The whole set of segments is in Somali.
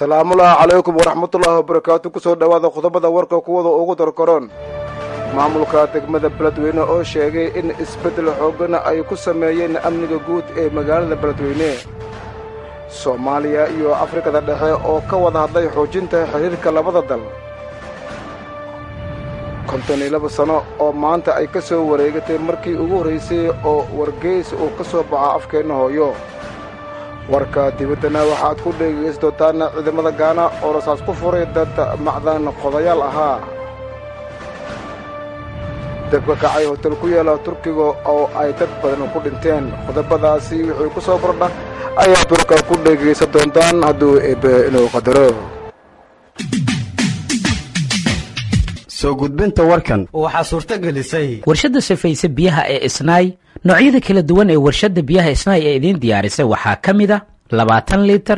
asalaamullaahi calaykum waraxmatullaahi wabarakaatu kusoo dhowaada qodobada warka kuwada ugu darkaroon maamulka degmada beledweyne oo sheegay in isbeddel xooggana ay ku sameeyeen amniga guud ee magaalada beledweyne soomaaliya iyo afrikada dhexe oo ka wada hadlay xoojinta xidhiirka labada dal konton iyo laba sano oo maanta ay ka soo wareegatay markii ugu horraysay oo wargeys uu ka soo baxo afkeenna hooyo warka dibaddana waxaad ku dhegaysan doontaana ciidamada gaana oo rasaas ku furay dad macdan qodayaal ahaa dabka kacay hotel ku yaala turkiga oo ay dad badan ku dhinteen qodobadaasi wixii ku soo kordha ayaad warka ku dhegaysan doontaan hadduu eebbe inuu qadaro soo gudbinta warkan waxaa suurto gelisay warshadda sifaysa biyaha ee isnaay noocyada kala duwan ee warshadda biyaha isnaay ee idiin diyaarisay waxaa ka mid a labaatan liitar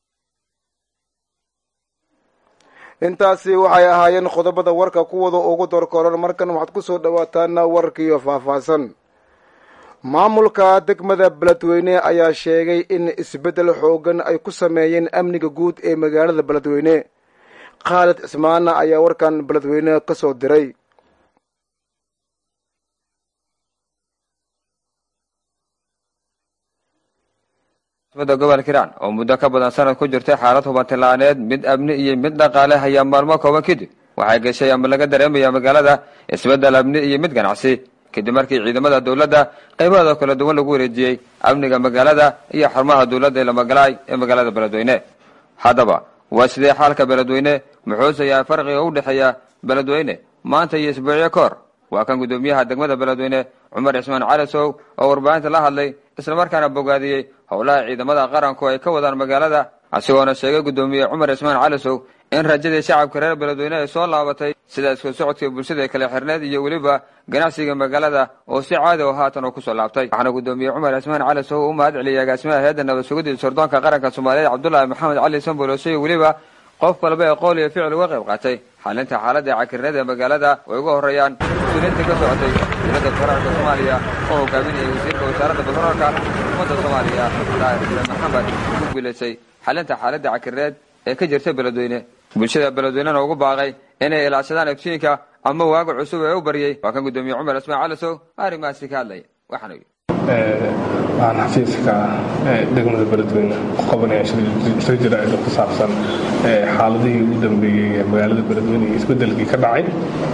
intaasi waxay ahaayeen qodobada warka kuwada ugu dorkoran markan waxaad ku soo dhowaataan warkiiyo faahfaahsan maamulka degmada beledweyne ayaa sheegay in isbeddel xooggan ay ku sameeyeen amniga guud ee magaalada beledweyne khaalid cismaana ayaa warkan beledweyne ka soo diray da gobolka hiiraan oo muddo ka badan sanad ku jirtay xaalad hubantila'aaneed mid amni iyo mid dhaqaale hayaa maalmo kooban kadib waxay gashay ama laga dareemaya magaalada isbeddel amni iyo mid ganacsi kadib markii ciidamada dowladda qaybahooda kala duwan lagu wareejiyey amniga magaalada iyo xarumaha dowladda ee lamagalaay ee magaalada beledweyne haddaba waa sidee xaalka beledweyne muxuuse yahay farqiga u dhexeeya beledweyne maanta iyo isbuucyo ka hor waa kan guddoomiyaha degmada beledweyne cumar cismaan calisow oo warbaahinta la hadlay islamarkaana bogaadiyey howlaha ciidamada qaranku ay ka wadaan magaalada asigoona sheegay guddoomiye cumar cismaan calisow in rajadii shacabka reer beledweyne ay soo laabatay sida isku socodka bulshada kale xirneed iyo weliba ganacsiga magaalada oo si caadi oo haatan oo kusoo laabtay waxaana guddoomiye cumar cismaan calisow u mahad celiyay agaasimaha hay-adda nabad sugidii sirdoonka qaranka soomaaliyeed cabdullaahi maxamed cali sanboloshe iyo weliba qof walba ee qowl iyo ficil uga qayb qaatay xalinta xaaladda cakirneed ee magaalada ay uga horreeyaan mas-uuliyiinta ka socotay dowladda federaalka soomaaliya oo hogaaminayay wasiirka wasaaradda batroolka xukuumadda soomaaliya daahir xuseen maxamed ku guulaysay xalinta xaaladda cakirneed ee ka jirta beledweyne bulshada beledweynena ugu baaqay inay ilaashadaan iftiinka ama waaga cusub ee u baryey waa kan guddoomiye cumar cismaan calisow arrimahaasi ka hadlaya waxaana yidhi waxaan xafiiska degmada beledweyne ku qabanaya shir jaraa'id ku saabsan xaaladihii ugu dambeeyey ee magaalada beledweyne iyo isbedelkii ka dhacay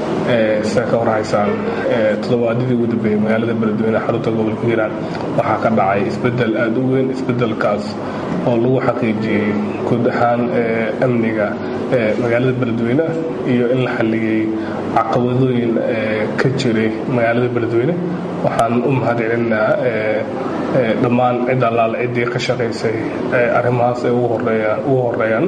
sida ka warhaysaan toddobaadidii ugu dambeeyey magaalada beledweyne xarunta gobolka hiiraan waxaa ka dhacay isbedel aada u weyn isbedelkaas oo lagu xaqiijiyey guud ahaan amniga magaalada beledweyne iyo in la xalliyey caqabadooyin ka jiray magaalada beledweyne waxaan u mahad celinaa dhammaan cid allaale ciddii ka shaqaysay arrimahaas ay ugu horeeyaan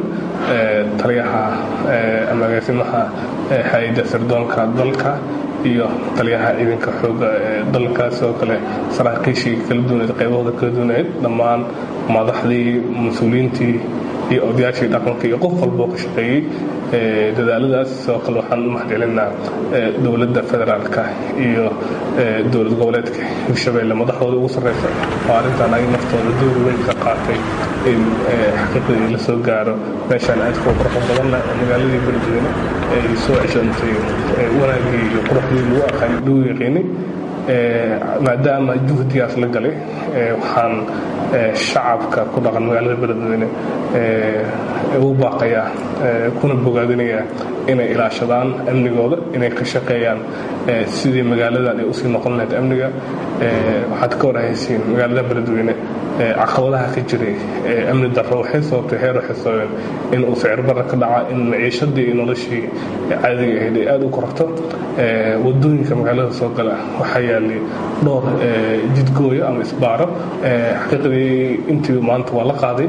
taliyaha ama agaasimaha hay-adda sirdoonka dalka iyo taliyaha ciidanka xooga ee dalka sidoo kale saraakiishii kala duwaneed qaybahooda kala duwaneed dhammaan madaxdii mas-uuliyiintii iyo odayaashii dhaqanka iyo qof walboo ka shaqeeyey dadaaladaas sidoo kale waxaan u mahadcelinaa dowladda federaalka iyo dowlad goboleedka hirshabeelle madaxdooda ugu sarreysa oo arrintan ay naftooda door weyn ka qaatay in xaqiiqdii la soo gaaro meeshaan aadka u quruxo badan leh oo magaaladii beledweyne ay soo ceshantay wanaagii iyo quruxdii lagu aqaan lagu yaqiinay maadaama juhdigaas la galay waxaan shacabka ku dhaqan magaalada beledweyne ugu baaqayaa kuna bogaadinayaa inay ilaashadaan amnigooda inay ka shaqeeyaan sidii magaaladan ay usii noqon lahayd amniga waxaad ka warhaysiin magaalada beledweyne caqabadaha ka jiray amni darro waxay sababtay heer waxay sababeen in uu sicir barra ka dhaca in maciishadii iyo noloshii caadiga ahayd ay aada u kororto wadooyinka magaalada soo gala waxaa yaalay dhowr jidgooyo ama isbaaro xaqiiqdii intii maanta waa la qaaday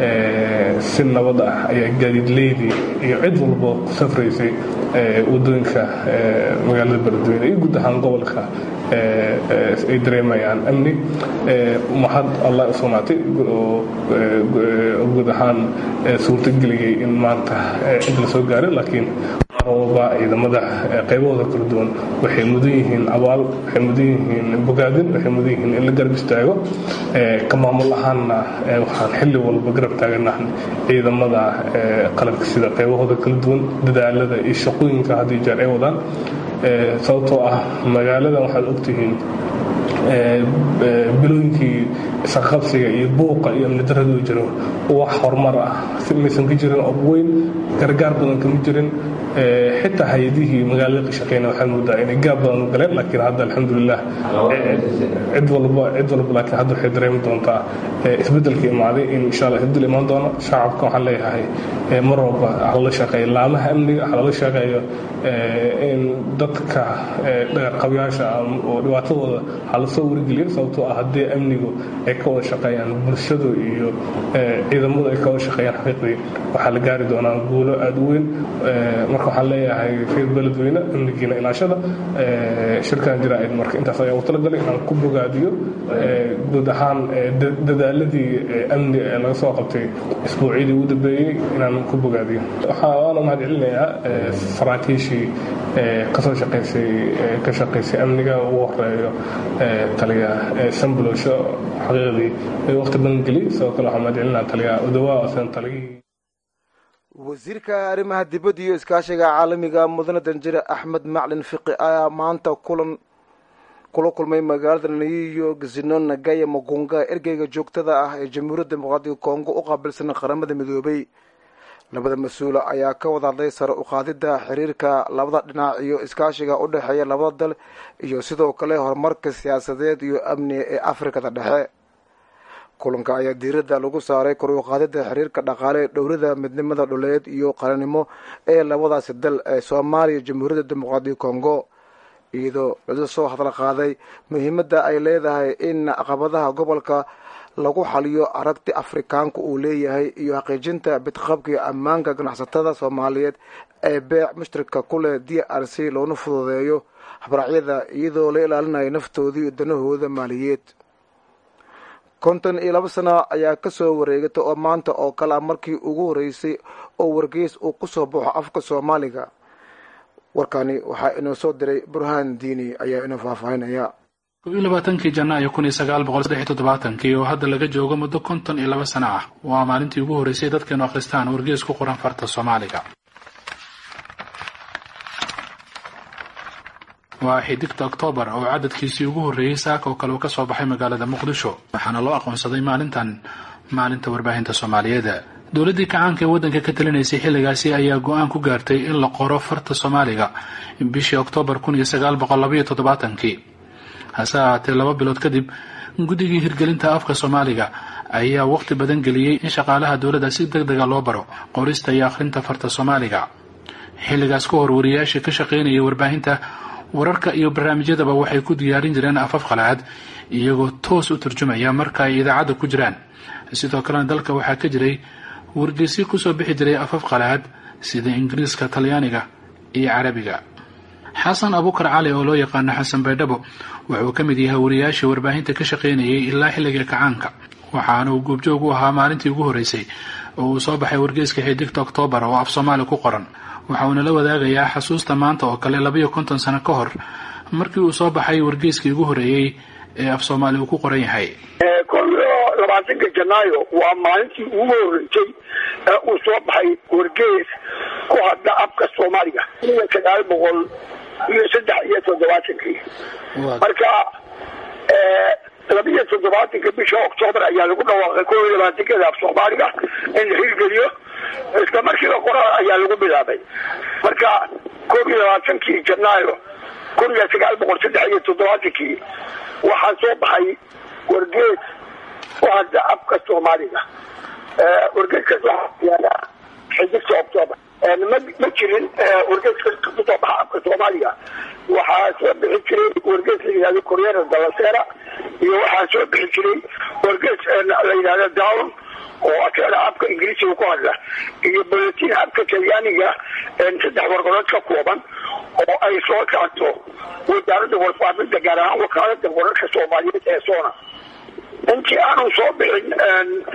si nabad ah ayaa gaadiidleydii iyo cid walbo ku safraysay wadooyinka magaalada beledweyne iyo guud ahaan gobolka ay dareemayaan amni mahad allah u sugnaatay oo guud ahaan suurtageliyey in maanta cid la soo gaaray laakiin walba ciidamada qaybahooda kala duwan waxay mudan yihiin abaal waxay mudan yihiin bogaadin waxay mudan yihiin in la garab istaago ka maamul ahaanna waxaan xilli walba garab taaganahay ciidamada qalabka sida qaybahooda kala duwan dadaalada iyo shaqooyinka had iyo jeer ay wadaan sababtoo ah magaaladan waxaad ogtihiin bilooyinkii isqaqabsiga iyo buuqa iyo amni daradu jiro wax horumar ah maysan ka jirin ob weyn gargaar badan kama jirin xitaa hay-adihii magaalada ka shaqeyna waxaad moodaa inay gaab badan u galeen laakiin hadda alxamdulilah cid walba cid walba laakiin hadda waxay dareemi doontaa isbeddelka imaaday in insha allah isbeddel imaan doono shacabka waxaan leeyahay mar walba halala shaqeeyo laamaha amniga halala shaqeeyo in dadka dhaqabyaasha oo dhibaatadooda hala soo wargeliyo sababtoo ah haddii amnigu ay ka wada shaqeeyaan bulshadu iyo ciidamadu ay ka wada shaqeeyaan xaqiiqdii waxaa la gaari doonaa guulo aada u weyn marka waxaan leeyahay reer beledweyne amnigiina ilaashada shirkan jaraa'id marka intaas ayaa u talagalay inaan ku bogaadiyo guud ahaan dadaaladii amni ee laga soo qabtay isbuucyadii ugu dambeeyey inaan ku bogaadiyo waxaana mahad celinayaa saraakiishii kasoo shaqaysay ka shaqaysay amniga ugu horeeyo taliya sambulosho xaqiiqdii waqti badan geliyey sidoo kale waxaan mahad celinaa taliya udawaa asan taliyihii wasiirka arrimaha dibadda iyo iskaashiga caalamiga mudane danjire axmed maclin fiqi ayaa maanta kulan kula kulmay magaalada new york zino nagaya magunga ergeyga joogtada ah ee jamhuuriyadda dimuqraadiga kongo u qaabilsan qaramada midoobay labada mas-uula ayaa ka wada hadlay sare uqaadida xiriirka labada dhinac iyo iskaashiga u dhexeeya labada dal iyo sidoo kale horumarka siyaasadeed iyo amniga ee afrikada dhexe kulanka ayaa diiradda lagu saaray kor uqaadida xiriirka dhaqaale ee dhowrida midnimada dhuleed iyo qaranimo ee labadaasi dal ee soomaaliya jamhuuriyadda dimuqraadiga kongo iyadoo laga soo hadal qaaday muhiimadda ay leedahay in caqabadaha gobolka lagu xaliyo aragti afrikaanku uu leeyahay iyo xaqiijinta bidqabka iyo ammaanka ganacsatada soomaaliyeed ee beec mushtarika ku leh d r c loona fududeeyo habraacyada iyadoo la ilaalinayo naftoodii iyo danahooda maaliyeed konton iyo laba sano ayaa kasoo wareegata oo maanta oo kale a markii ugu horeysay oo wargeys uu kusoo baxo afka soomaaliga warkani waxaa inoo soo diray burhaan diini ayaa inoo faahfaahinaya kob iyo labaatankii janaayo kun iyo sagaal boqol saddex iyo toddobaatankii oo hadda laga joogo muddo konton iyo laba sano ah waa maalintii ugu horreysay dadkeenu akhristaan wargees ku qoran farta soomaaliga waa xidigta oktoobar oo cadadkiisii ugu horreeyey saaka oo kale uu ka soo baxay magaalada muqdisho waxaana loo aqoonsaday maalintan maalinta warbaahinta soomaaliyeed dowladdii kacaanka ee waddanka ka talinaysay xilligaasi ayaa go-aan ku gaartay in la qoro farta soomaaliga bishii oktoobar kun iyo sagaal boqol labaiyo toddobaatankii hase ahaatee laba bilood kadib guddigii hirgelinta afka soomaaliga ayaa waqti badan geliyey in shaqaalaha dowladda si deg dega loo baro qorista iyo akhrinta farta soomaaliga xilligaas ka hor wariyayaashii ka shaqaynayay warbaahinta wararka iyo barnaamijyadaba waxay ku diyaarin jireen afaf qalaad iyagoo toos u turjumaya marka ay idaacadda ku jiraan sidoo kalena dalka waxaa ka jiray wargeysyo kusoo bixi jiray afaf qalaad sida ingiriiska talyaaniga iyo carabiga xasan abuukar cali oo loo yaqaano xasan baydhabo wuxuu ka mid yahay wariyayaashii warbaahinta ka shaqaynayay ilaa xilliga kacaanka waxaana uu goobjoog u ahaa maalintii ugu horreysay oo uu soo baxay wargeyska xidigta oktoobar oo af soomaali ku qoran waxa uuna la wadaagayaa xasuusta maanta oo kale labayo konton sano ka hor markii uu soo baxay wargeyskii ugu horreeyey ee af soomaali uu ku qoran yahay kol iyo labaatanka janaayo waa maalintii ugu horreysay ee uu soo baxay wargeys ku hadla afka soomaaliga iyo sagaal boqol iyo saddex iyo toddobaatankii marka labiyo toddobaatanka bisha oktoobar ayaa lagu dhawaaqay kol iyo labaatankeeda af soomaaliga in la hirgeliyo isla markiiba qoraal ayaa lagu bilaabay marka koob iyo labaatankii janaayo kun iyo sagaal boqol saddex iyo toddobaatankii waxaa soo baxay wargees ku hadla afka soomaaliga wargeeskaas waxaa yaala xidigta octoobar ma ma jirin wargeeska kusoo baxa afka soomaaliga waxaa soo bixi jiray wargees la yihahdo koreera dalasera iyo waxaa soo bixi jiray wargees la yidhahdo down oo aseena afka ingiriisiga ku hadla iyo bulletin afka talyaaniga saddex warqadood ka kooban oo ay soo saarto wasaaradda warfaafinta gaar ahaan wakaalada wararka soomaaliyeed ee soona intii aanu soo bixin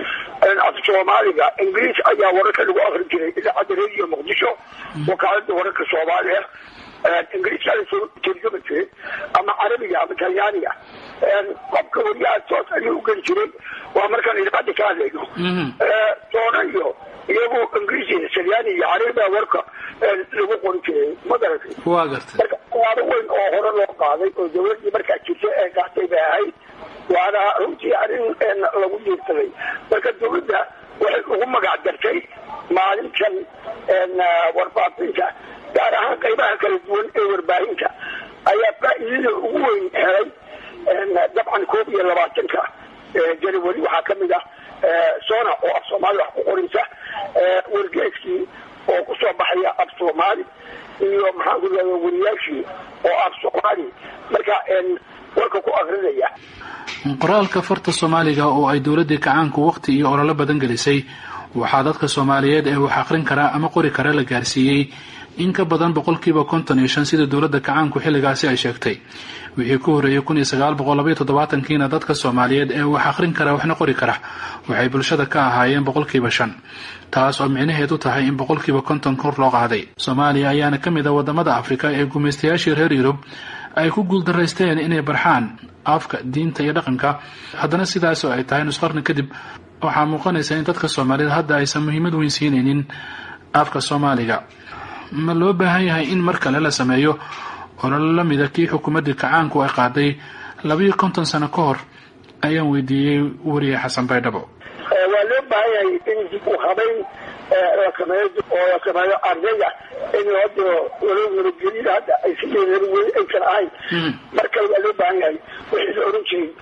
af soomaaliga ingiriis ayaa wararka lagu akri jiray idaacadda radio muqdisho wakaalada wararka soomaaliya ingiriiska lasoo tarjumi jiray ama carabiga ama talyaaniga qofka wariyaha toos ayuu ugeli jiray waa markaan idaacadda ka hadlayno doona iyo iyagu ingiriis talyaani iyo carabiga warka lagu qori jiray ma garatay waa gartay marka waaro weyn oo hore loo qaaday oo dawladii markaa jirta ee gaatay bay ahayd waana runtii arrin lagu diirsaday marka dawladda waxay ugu magac dartay maalintan warbaahinta gaar ahaan qaybaha kala duwan ee warbaahinta ayaa faa'iidada ugu weyn helay dabcan koob iyo labaatanka janawari waxaa kamid ah sona oo af soomaali wax ku qoraysa wargeeskii oo kusoo baxaya af soomaali iyo maxaan ku leeya wariyaashii oo af soomaali marka warka ku akrinaya qoraalka farta soomaaliga oo ay dowladii kacaanku waqti iyo ololo badan gelisay waxaa dadka soomaaliyeed ee wax aqrin karaa ama qori kara la gaarsiiyey in ka badan boqolkiiba konton iyo shan sida dowladda kacaanku xilligaasi ay sheegtay wixii ku horreeyey kun iyo sagaal boqol labaiyo toddobaatankiina dadka soomaaliyeed ee wax aqrin kara waxna qori kara waxay bulshada ka ahaayeen boqolkiiba shan taas oo micnaheedu tahay in boqolkiiba konton kor loo qaaday soomaaliya ayaana ka mid a wadamada afrika ee gumaystayaashii reer yurub ay ku guuldaraysteen inay barxaan afka diinta iyo dhaqanka haddana sidaas oo ay tahay nusqarni kadib waxaa muuqanaysa in dadka soomaaliyeed hadda aysan muhiimad weyn siinaynin afka soomaaliga ma loo baahan yahay in mar kale la sameeyo ololo la mida kii xukuumaddii kacaanku ay qaaday labayo konton sano ka hor ayaan weydiiyey weriye xasan baydhabo waa loo baahan yahay in dib u habayn la sameeyo oo la sameeyo ardayda in loo diro walo nabadgelida hadda ay sideedaba weli aysan ahayn mar kale waa loo baahan yahay wixii la oran jiray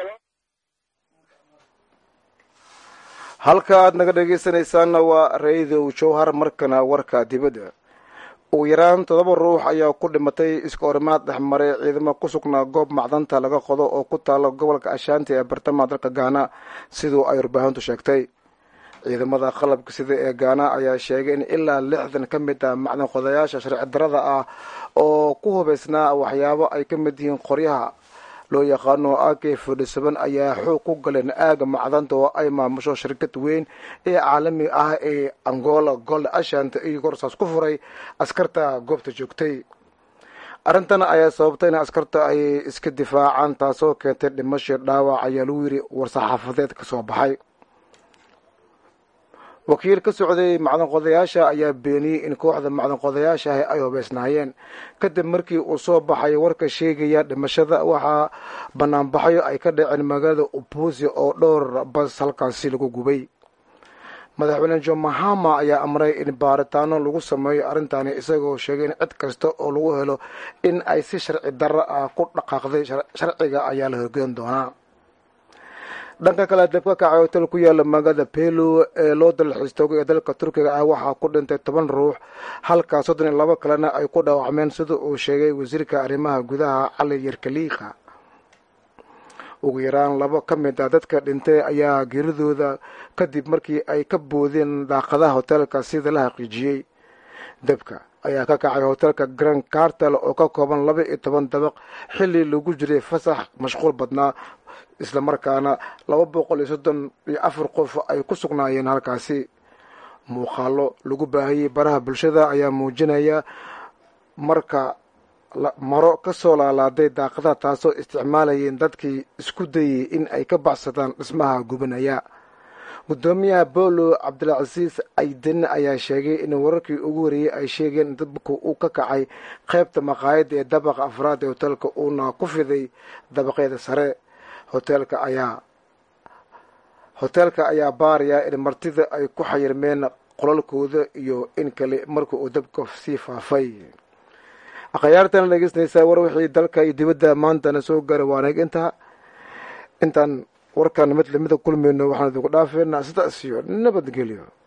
halka aad naga dhegaysanaysaanna waa radio jowhar markana warka dibadda ugu yaraan toddoba ruux ayaa ku dhimatay iska orimaad dhexmaray ciidamo ku sugnaa goob macdanta laga qodo oo ku taala gobolka ashaanti ee bartamaha dalka gaana siduu ay warbaahintu sheegtay ciidamada qalabka sida ee gaana ayaa sheegay in ilaa lixdan ka mid ah macdan qodayaasha sharci darada ah oo ku hubaysnaa waxyaabo ay ka mid yihiin qoryaha loo yaqaano ak fodhisaban ayaa xoog ku galeen aaga macdanta oo ay maamusho shirkad weyn ee caalami ah ee angola gold ashant iyagoo rasaas ku furay askarta goobta joogtay arrintan ayaa sababtay in askarta ay iska difaacaan taasoo keentay dhimasho dhaawac ayaa lagu yiri war-saxaafadeed ka soo baxay wakiil ka socday macdan qodayaasha ayaa beeniyey in kooxda macdan qodayaashaah ay hubeysnaayeen kadib markii uu soo baxay warka sheegaya dhimashada waxaa banaanbaxyo ay ka dhaceen magaalada ubusi oo dhowr bas halkaasi lagu gubay madaxweyne john mahama ayaa amray in baaritaano lagu sameeyo arrintani isagoo sheegay in cid kasta oo lagu helo in ay si sharci darro ah ku dhaqaaqday sharciga ayaa la horgeyn doonaa dhanka kale dab ka kacay hotel ku yaala magaalada pelo ee loo dalxiistoogo ee dalka turkiga ah waxaa ku dhintay toban ruux halka soddon iyo labo kalena ay ku dhaawacmeen sida uu sheegay wasiirka arrimaha gudaha cali yarkaliika ugu yaraan labo ka mid ah dadka dhintay ayaa geeridooda kadib markii ay ka boodeen daaqadaha hotelka sida la xaqiijiyey dabka ayaa ka kacay hotelka grand cartel oo ka kooban laba iyo toban dabaq xilli lagu jiray fasax mashquul badnaa islamarkaana laba boqol iyo soddon iyo afar qof ay ku sugnaayeen halkaasi muuqaalo lagu baahiyey baraha bulshada ayaa muujinaya marka maro kasoo laalaaday daaqadaha taasoo isticmaalayeen dadkii isku dayay in ay ka baxsadaan dhismaha gubanaya gudoomiyaha bolo cabdilcasiis ayden ayaa sheegay in wararkii ugu horreeyey ay sheegeen in dabku uu ka kacay qaybta maqaayadda ee dabaqa afraad ee hoteelka uuna ku fiday dabaqyada sare hoteelka ayaa hoteelka ayaa baaraya in martida ay ku xayirmeen qolalkooda iyo in kale marka uu dabka sii faafay akhyaartana dhegeysanaysaa war wixii dalka iyo dibadda maantana soo gaaray waanag intaa intaan warkan mid lamida kulmayno waxaan idinku dhaafeynaa sidaas iyo nabadgelyo